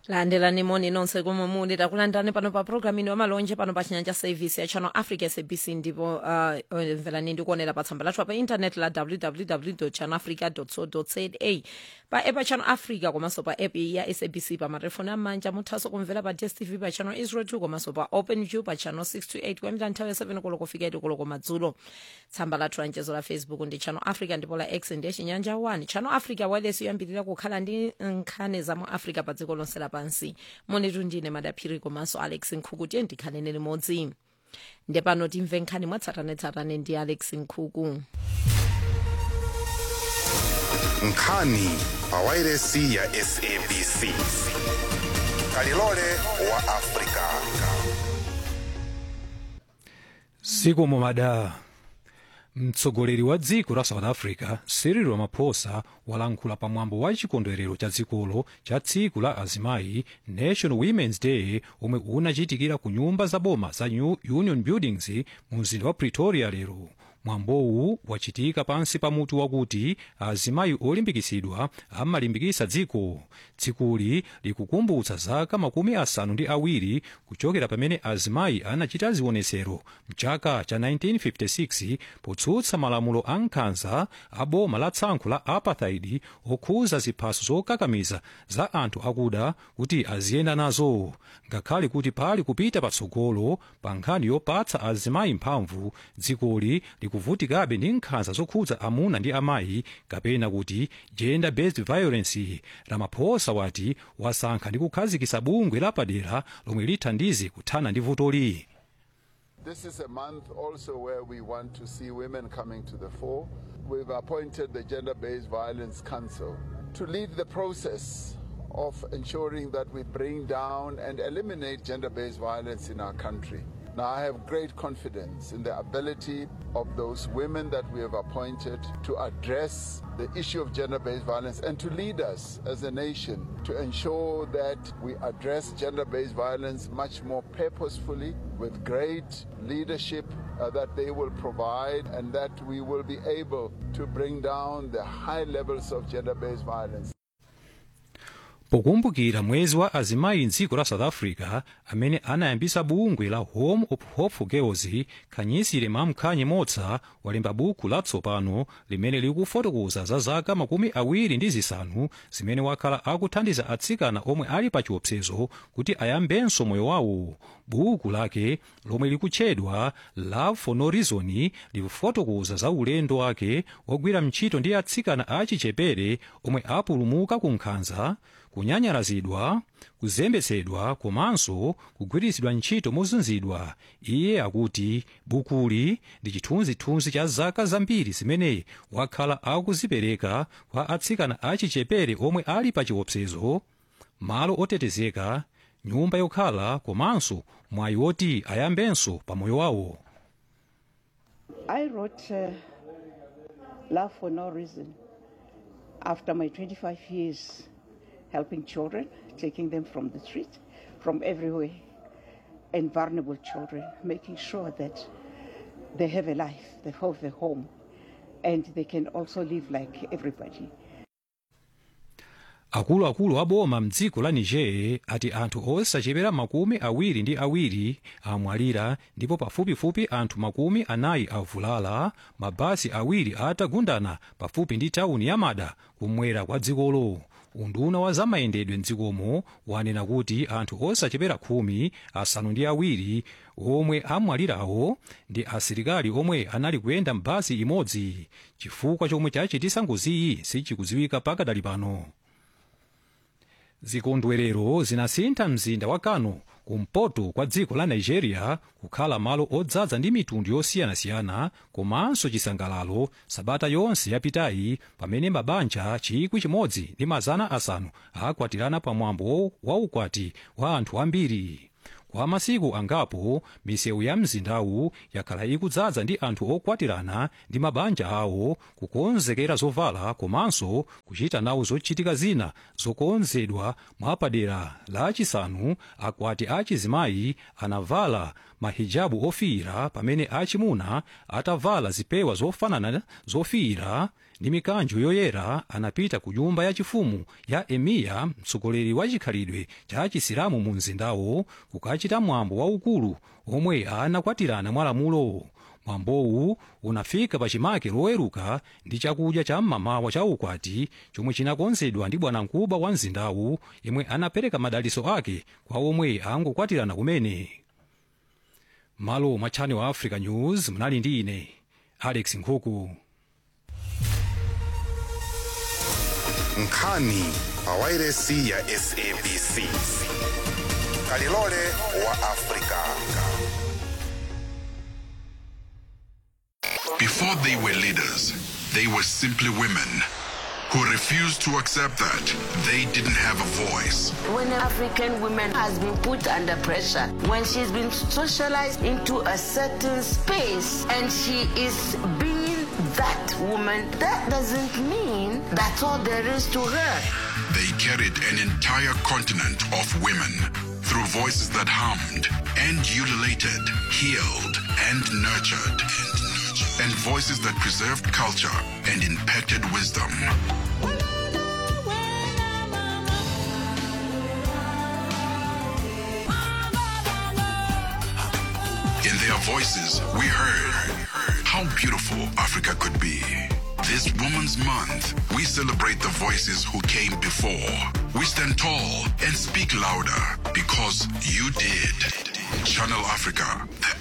landelani moni nonse komwe muli takulandirani pano pa programu ino yamalonje pano pa chinyanja service ya channel africa sabc ndipo uh, mverani ndikuonera pa tsamba lathu pa intaneti la www channel africa co za pa app ya channel africa komanso pa app ya sabc pa matelefoni amanja muthanso kumvera pa dstv pa channel 02 komanso pa open view pa channel 628 kuyambira nthawi ya 7 koloko kufika 8 koloko madzulo tsamba lathu la mchezo la facebook ndi channel africa ndipo la x ndiye chinyanja 1 channel africa wireless yoyambirira kukhala ndi nkhani za mu africa pa dziko lonse lapansi monetu ndine madaphiri komanso alex nkhuku tiye ndikhanene limodzi nde pano timve nkhani mwatsatanetsatane ndi alex nkhuku nkhani pa wairesi ya sabc kalilole wa afrika zikomo mada mtsogoleri wa dziko la south africa cyril ramaphosa walankhula pamwambo wa chikondwerero cha dzikolo cha tsiku la azimayi national women's day omwe unachitikira ku nyumba za boma za new union buildings mu mzinda wa pretoria lero mwambowu wachitika pansi pa mutu wakuti azimayi olimbikitsidwa amalimbikitsa dziko tsikuli likukumbutsa zaka makumi asanu ndi awiri kuchokera pamene azimayi anachita zionetsero mchaka cha 1956 potsutsa malamulo a nkhanza a boma la tsankho la apartheid okhuza ziphaso zokakamiza za anthu akuda kuti aziyenda nazo ngakhale kuti pali kupita patsogolo pa nkhani yopatsa azimayi mphamvu dzikoli likuvutikabe ndi nkhanza zokhudza amuna ndi amayi kapena kuti gender based violence ramaphosa wati wasankha ndi kukhazikitsa bungwe lapadera lomwe lithandize kuthana ndi vutoli This is a month also where we want to see women coming to the fore. We've appointed the Gender Based Violence Council to lead the process of ensuring that we bring down and eliminate gender based violence in our country. Now, I have great confidence in the ability of those women that we have appointed to address the issue of gender based violence and to lead us as a nation to ensure that we address gender based violence much more purposefully with great leadership uh, that they will provide and that we will be able to bring down the high levels of gender based violence. pokumbukira mwezi wa azimayi mdziko la south africa amene anayambisa bungwe la home of hopeful girls khanyisire mamkhanye motsa walemba buku latsopano limene likufotokoza za zaka makumi awiri ndi zisanu zimene wakhala akuthandiza atsikana omwe ali pa chiopsezo kuti ayambenso moyo wawo buku lake lomwe likutchedwa love for no reason likufotokoza za ulendo wake wogwira ntchito ndi atsikana achichepere omwe apulumuka ku nkhanza kunyanyarazidwa kuzembetsedwa komanso kugwiritsidwa ntchito mozunzidwa iye akuti bukuli ndi chithunzithunzi cha zaka zambiri zimene wakhala akuzipereka kwa atsikana achichepere omwe ali pa chiopsezo malo otetezeka nyumba yokhala komanso mwayi woti ayambenso pa moyo wawo I wrote uh, Love for No Reason after my 25 years helping children, taking them from the street, from everywhere, and vulnerable children, making sure that they have a life, they have a home, and they can also live like everybody. akuluakulu a boma mdziko la niger ati anthu osachepera makumi awiri ndi awiri amwalira ndipo pafupifupi anthu makumi anayi avulala mabasi awiri atagundana pafupi ndi tawuni ya mada kumwera kwa dzikolo unduna wa zamayendedwe mdzikomo wanena kuti anthu osachepera khumi asanu ndi awiri omwe amwalirawo ndi asilikali omwe anali kuyenda mbasi imodzi chifukwa chomwe chachitisa ngoziyi sichikudziwika pakadali pano zikondwerero zinasintha mzinda wa kano kumpoto kwa dziko la nigeria kukhala malo odzaza ndi mitundu yosiyanasiyana komanso chisangalalo sabata yonse yapitayi pamene mabanja chikwi chimodzi ndi mazana asanu akwatirana pamwambo wa ukwati wa anthu ambiri kwa masiku angapo misewu ya mzindawu yakhala ikudzaza ndi anthu okwatirana ndi mabanja awo kukonzekera zovala komanso kuchita nawo zochitika zina zokonzedwa mwapadera lachisanu akwati achizimayi anavala mahijabu ofiira pamene achimuna atavala zipewa zofanana zofiira ndi mikanjo yoyera anapita ku nyumba yachifumu ya emiya mtsogoleri wa chikhalidwe cha chisilamu mu mzindawo kukachita mwambo waukulu omwe anakwatirana mwalamulo mwambowu unafika pachimake loweruka ndi chakudya cha mmamawa cha ukwati chomwe chinakonzedwa ndi bwanamkubwa wa mzindawu yemwe anapereka madaliso ake kwa omwe angokwatirana kumene malo mwa channel wa africa news munali ndi ine alex nkhuku nkhani pawairesi ya sabc kalilole wa afrika Before they were leaders, they were simply women who refused to accept that they didn't have a voice. When an African woman has been put under pressure, when she's been socialized into a certain space and she is being that woman, that doesn't mean that's all there is to her. They carried an entire continent of women through voices that harmed and ululated, healed and nurtured, and voices that preserved culture and impacted wisdom. In their voices, we heard how beautiful Africa could be. This Women's Month, we celebrate the voices who came before. We stand tall and speak louder because you did. Channel Africa, the